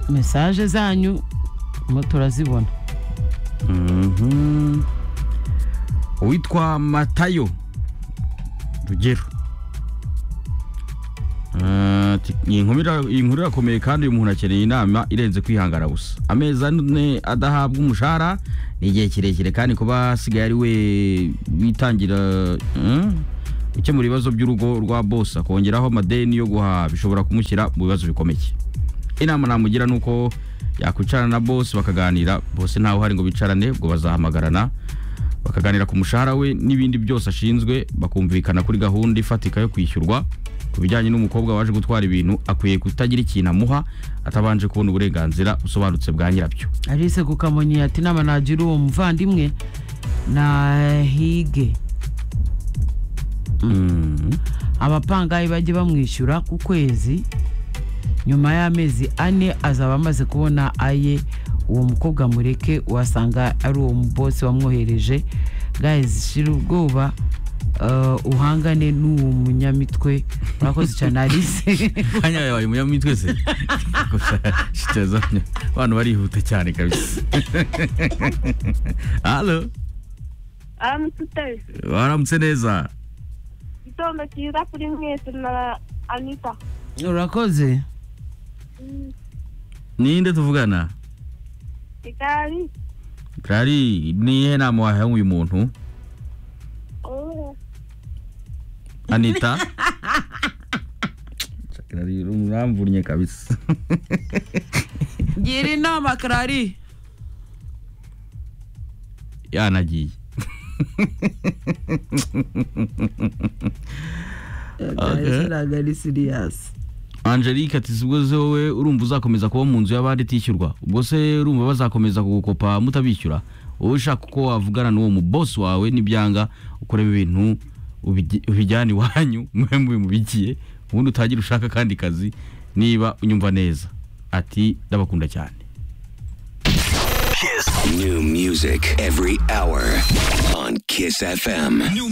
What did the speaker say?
mesaje zanyu mo turazibona Mhm. uwitwa matayo rugero Ah, ati, iyi nkuru ira- iyi nkuru irakomeye kandi uyu muntu akeneye inama irenze kwihangana gusa amezi ane adahabwa umushahara ni igihe kirekire kandi kuba asigaye ari we witangira mm, gukemura ibibazo by'urugo rwa bosi akongeraho amadeni yo guhaha bishobora kumushyira mu bibazo bikomeye inama namugira ni uko yakwicarana na bosi bakaganira bose ntawe uhari ngo bicarane ubwo bazahamagarana bakaganira ku mushahara we n'ibindi byose ashinzwe bakumvikana kuri gahunda ifatika yo kwishyurwa ku bijyanye n'umukobwa waje gutwara ibintu akwiye kutagira ikintu amuha atabanje kubona uburenganzira busobanutse bwa nyirabyo alice kukamonyi ati inama nagira uwo muvandimwe nahige abapangayi bajye bamwishyura ku kwezi nyuma y'amezi ane azaba amaze kubona aye uwo mukobwa mureke wasanga ari uwo mubosi wamwohereje guys shira ubwoba uh, uhangane n'uwo munyamitwe urakoze cyane alice kanya yabaye umunyamitwe se gusa shitazanya abantu barihuta cyane kabisa halo aramutse waramutse neza igitondo cyiza kuri mwese na anita urakoze ninde tuvugana kigali Kari niyihe nama wahaye uyu muntu oh, anita Kirari, uramvunnye kabisa gira inama karari yanagiye ntabwo ari siriyasi angelique ati si ubwo se wowe urumva uzakomeza kuba mu nzu y'abandi itishyurwa ubwo se urumva bazakomeza kugukopa mutabishyura wowe ushaka uko wavugana n'uwo mu bosi wawe nibyanga ukoreba ibintu ubijy- ubijyana iwanyu mwe mube mubigiye ubundi utangire ushaka akandi kazi niba unyumva neza ati ndabakunda cyane Kiss. New music every hour on Kiss FM. New music.